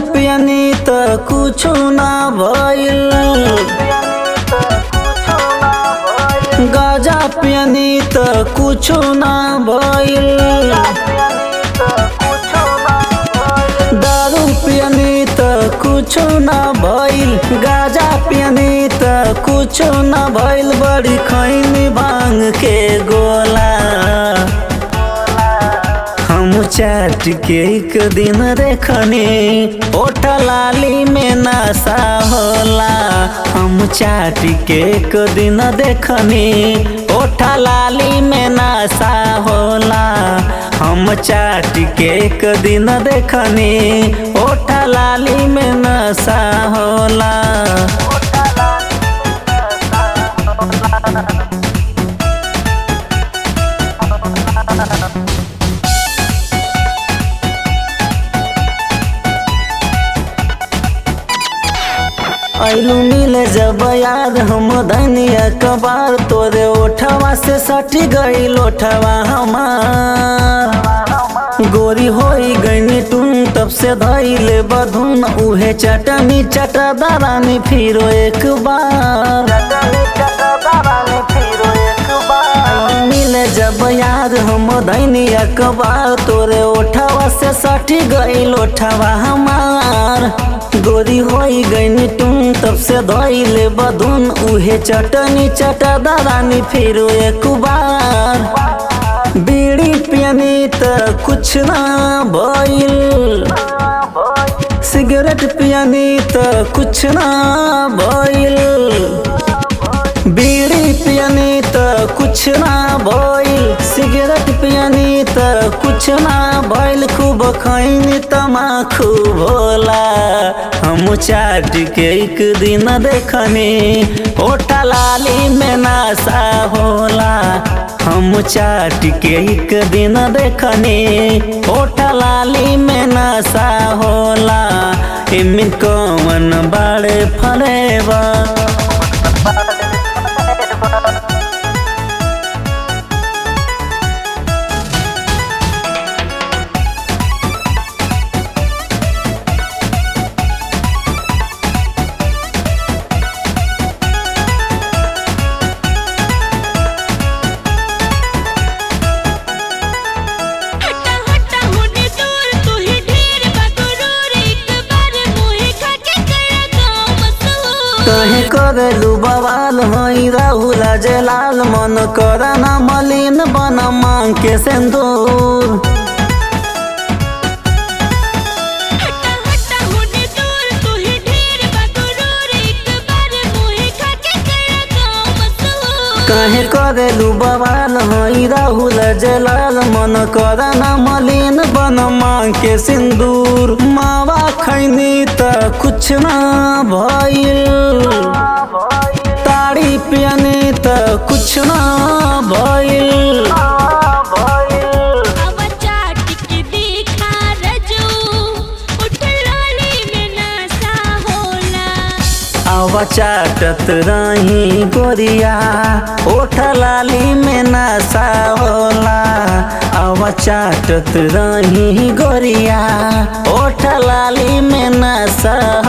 पियनी त कुछु ना भइल गाजा पियनी त कुछु ना भइल दारू पियनी त कुछु ना भइल गाजा पियनी त कुछु ना भइल बड़ी खैनी भांग के गोला हम चाट के एक दिन देखनी ओठ लाली में नशा होला हम चाट के एक दिन देखनी ओठ लाली में नशा होला हम चाट के एक दिन देखनी ओठ लाली में नशा होला ऐलू मिले जब याद हम धनिया कबार तोरे ओठवा से सटी गई लोठवा हमार गोरी होई गईनी टून तब से धैले बधुन उहे चटनी चटा दरानी फिरो एक बार मिले जब याद हम धनिया कबार तोरे ओठवा से सटी गई लोठवा हमार गोरी होई गईनी टून तब से धैले बधुन उहे चटनी चटा दरानी फिर एक बार बीड़ी पियनी त कुछ ना भइल सिगरेट पियनी त कुछ ना भइल बीड़ी पियनी त कुछ ना भइल सिगरेट पियनी त कुछ ना भइल खूब खैनी तमाखू भोला हम चाट के एक दिन देखनी ओठा लाली में नासा होला हम चाट के एक दिन देखनी ओठा लाली में नशा होला इमिन कौन बाड़े फरेबा हटा हटा होने दूर तू ही ढेर बगरूर एक बार मुहे खा के करा गाँव मशहूर कहे करेलू बवाल हई राहुल जलाल मन करना मलिन बन मांग के सिंदूर हटा हटा होने दूर तू ही ढेर बगरूर एक बार मुहे खा के करा गाँव मशहूर कहे करेलू बवाल हई राहुल जलाल मन करना मलिन बन मांग के सिंदूर मावा खैनी त कुछ ना भइल ताड़ी पियनी त कुछ ना भइल अब चाट के देखा रजू उठ लाली में नशा होला आवा चाटत रही गोरिया ओठ लाली में नशा होला आवा चाटत रही गोरिया ओठ लाली में नशा